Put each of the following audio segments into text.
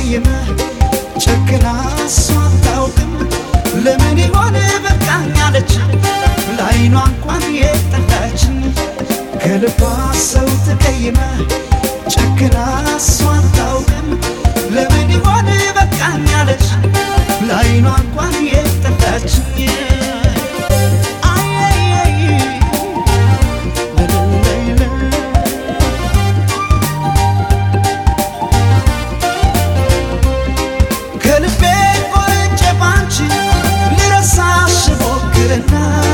ተቀይመ ጨክና እሷ አታውቅም ለምን ይሆን በቃኝ አለች ለአይኗ እንኳን የጠላችን ከልቧ ሰው ተቀይመ ጨክና እሷ አታውቅም ለምን ይሆን በቃኝ አለች ለአይኗ እንኳን የጠላችን ከልቤ ቆርጬ ባንቺ ልረሳሽ ሞክርና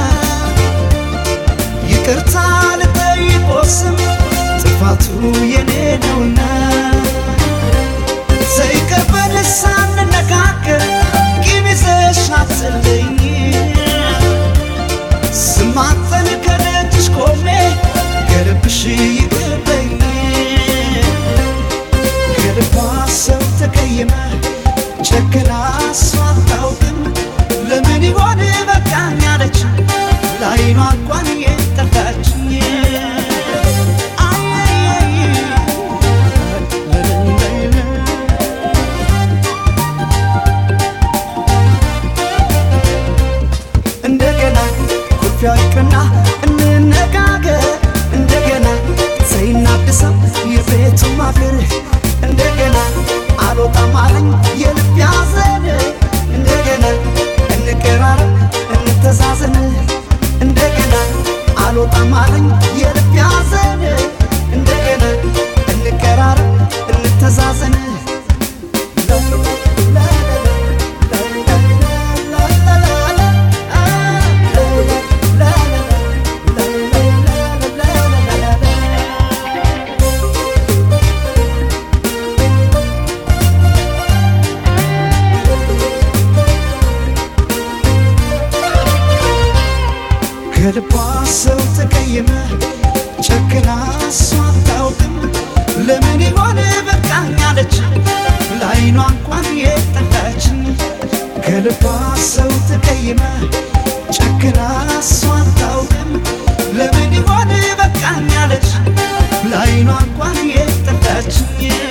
ይቅርታ ልጠይቅ ስም ጥፋቱ የኔ ነውና ዘይቀበል ሳንነጋገር ቂም ይዘሽ አትለኝ ስማጠን ከደጅሽ ቆሜ ከልብሽ ይቅርበኝ ከልቧ ሰው ተቀይመ ጨክና እሷ አታውቅም ለምን ይሆን በቃኝ አለች ለአይኗ እንኳን የጠላችኝ እንደገና ኩርፊያ ይቅርና እንነጋገር እንደገና ዘይናድሰው የቤቱ ማገር እንደገና አልወጣም አለኝ የልብ ያዘን እንደገና እንቀራረብ እንተዛዘን እንደገና አልወጣም አለኝ የልብ ያዘን እንደገና እንቀራረብ እንተዛዘን ከልቧ ሰው ተቀየመ ጨክና እሷ አታውቅም ለምን ይሆን በቃኝ አለች ለአይኗ እንኳን የጠላችን ከልቧ ሰው ተቀየመ ጨክና እሷ አታውቅም ለምን ይሆን በቃኝ አለች ለአይኗ እንኳን የጠላችን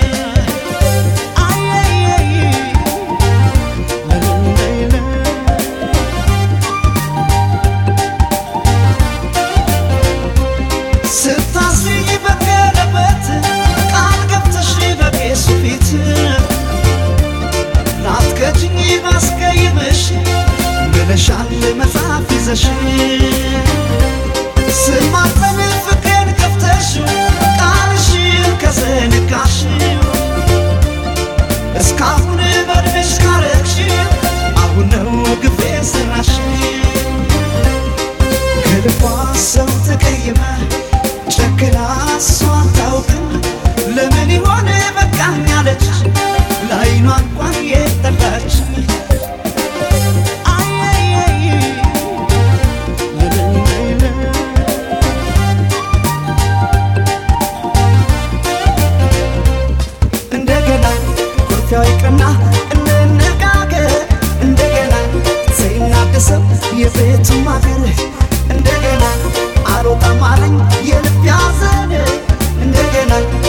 ስታስሪኝ በቀለበት ቃል ገብተሽ በቄሱ ፊት ላትከጅኝ ባስቀይምሽ ብለሻል መጽሐፍ ይዘሽ ስማጠን ፍቅሬን ከፍተሽ ቃልሽን ከዘነጋሽ እስካሁን በድንሽ ካረግሽ አሁን ነው ግፌ ሰራሽ ከልቧ ሰው ተቀይመ ጨክና እሷ አታውቅም ለምን ይሆን በቃኝ አለች ለአይኗ እንኳን የጠላች እንደገና ኩርፊያ ይቅርና እንነጋገር እንደገና ዘይናደሰው የቤቱ ማገር እንደገና አልወጣም አለኝ የልብ ያዘን እንደገና